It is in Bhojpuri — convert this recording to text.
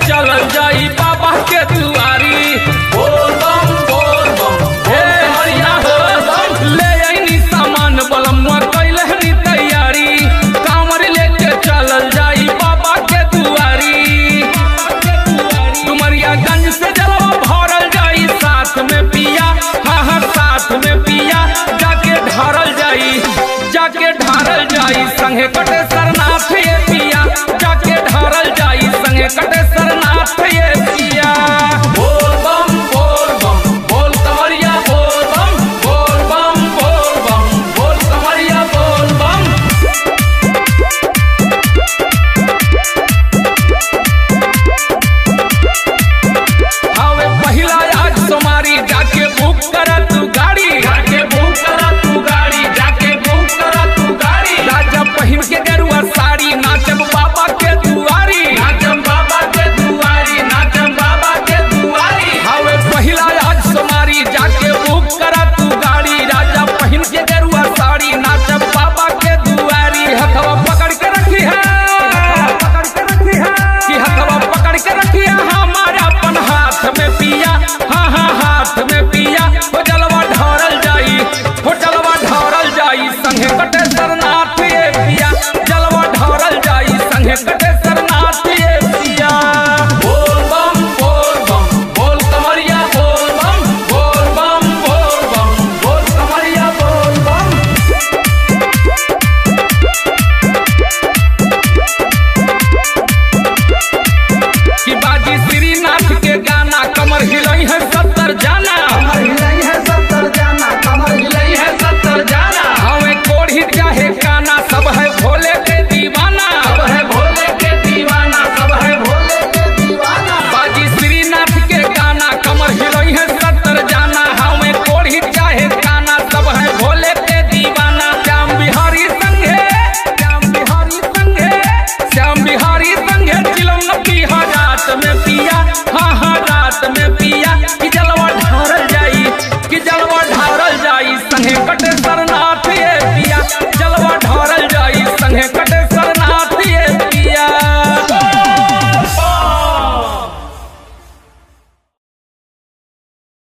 चलल जाई बाबा के दुआरी हे हरिया हो ले आईनी सामान बलमुआ कैले हनी तैयारी कांवर लेके चलल जाई बाबा के दुआरी डुमरियागंज से जलवा भरल जाई साथ में पिया हाँ हाँ साथ में पिया जाके ढारल जाई जाके ढारल जाई संगे कटे सरनाथ ये पिया जाके ढारल जाई संगे कटे सरनाथ